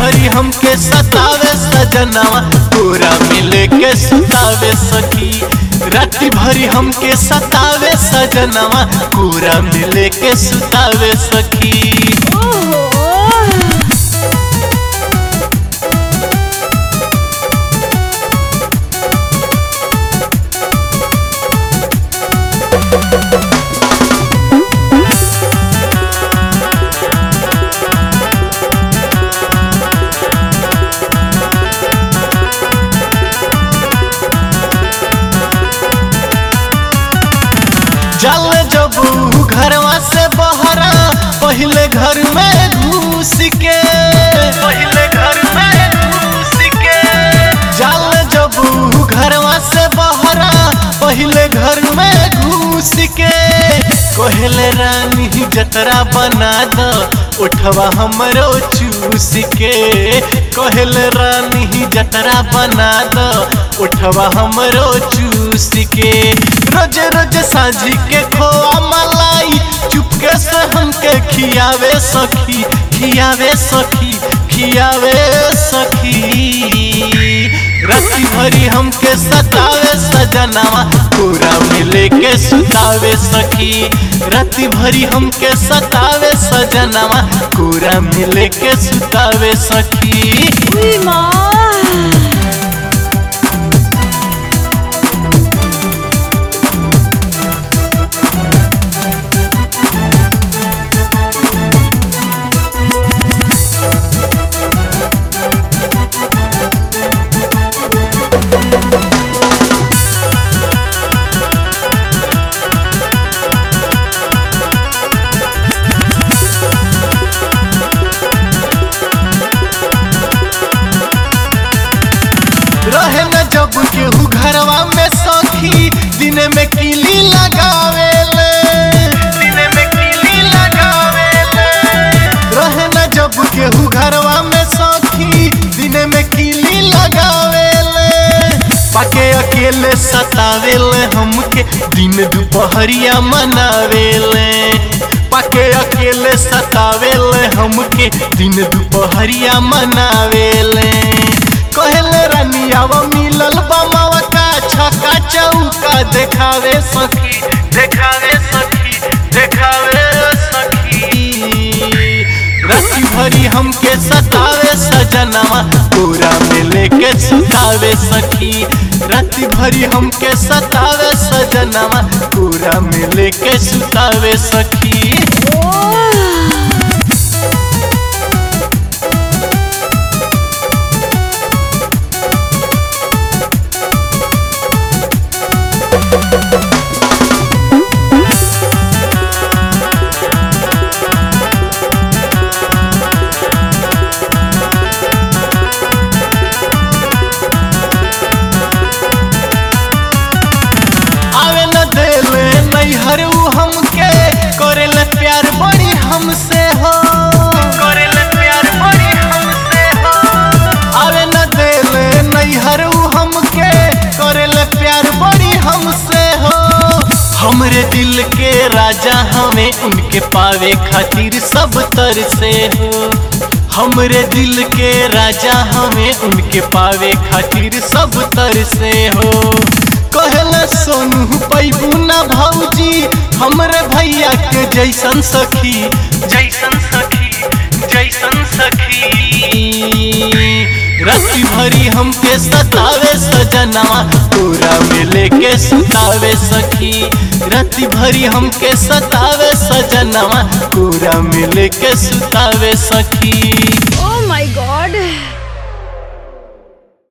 भरी हमके सतावे सजनवा पूरा मिले के सुतावे सखी राति भरी हमके सतावे सजनवा पूरा मिले के सुतावे सखी ओहो जल जब घरवा से बहरा पहले घर में घुस के पहले घर में घुस के जल जब घरवा से बहरा पहले घर में घुस के कहले रानी जतरा बना द उठवा हमरो चूस के कहले रानी जतरा बना द उठवा हमरो चूस के रोज रोज साझी के खोआ मलाई चुपके से हमके खियावे सखी खियावे सखी खियावे सखी राति भरी हमके सतावे सजनवा पूरा मिले के सुतावे सखी राति भरी हमके सतावे सजनवा पूरा मिले के सुतावे सखी उई माँ रहे न जब केहू घरवा में सखी दिन में किली लगावे दिन में किली लगावे रहे न जब केहू घरवा में सखी दिन में किली लगावे पाके अकेले सतावेले हमके दिन दोपहरिया मनावेले पाके अकेले सतावेले हमके दिन दोपहरिया मनावेले कहले रानी आव मिलल बमावा का छक्का चौका देखावे सखी देखावे सखी देखावे सखी राति भरी हमके सतावे सजनवा पूरा मिले के सुतावे सखी राति भरी हमके सतावे सजनवा पूरा मिले के सुतावे सखी ओह आवे न देले नैहर उ हमके करेले प्यार बड़ी हमसे हो करेले प्यार बड़ी हमसे हो आवे न देले नैहर उ हमके करेले प्यार बड़ी हमसे हो हमरे दिल के राजा हमें उनके पावे खातिर सब तर से हो हमरे दिल के राजा हमें उनके पावे खातिर सब तर से हो कहले सोनू पैबू ना भौजी हमरे भैया के जैसन सखी जैसन सखी जैसन सखी राति भरी हमके सतावे सजनवा पूरा मिले के सुतावे सखी राति भरी हमके सतावे सजनवा पूरा मिले के सुतावे सखी ओ